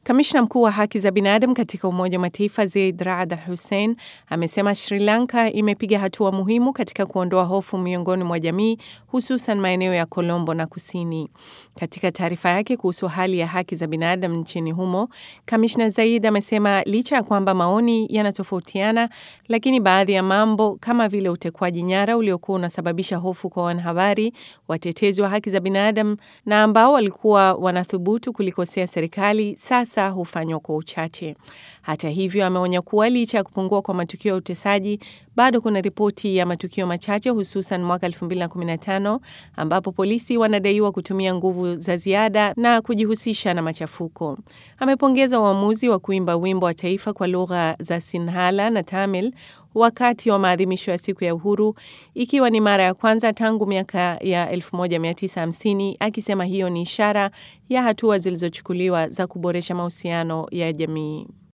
Kamishna mkuu wa haki za binadamu katika Umoja wa Mataifa Zeid Raad Al Hussein amesema Sri Lanka imepiga hatua muhimu katika kuondoa hofu miongoni mwa jamii, hususan maeneo ya Colombo na kusini. Katika taarifa yake kuhusu hali ya haki za binadamu nchini humo, kamishna Zaid amesema licha ya kwamba maoni yanatofautiana, lakini baadhi ya mambo kama vile utekwaji nyara uliokuwa unasababisha hofu kwa wanahabari, watetezi wa haki za binadamu na ambao walikuwa wanathubutu kulikosea serikali sasa hufanywa kwa uchache. Hata hivyo, ameonya kuwa licha ya kupungua kwa matukio ya utesaji, bado kuna ripoti ya matukio machache, hususan mwaka 2015 ambapo polisi wanadaiwa kutumia nguvu za ziada na kujihusisha na machafuko. Amepongeza uamuzi wa kuimba wimbo wa taifa kwa lugha za Sinhala na Tamil wakati wa maadhimisho ya siku ya uhuru, ikiwa ni mara ya kwanza tangu miaka ya 1950, akisema hiyo ni ishara ya hatua zilizochukuliwa za kuboresha mahusiano ya jamii.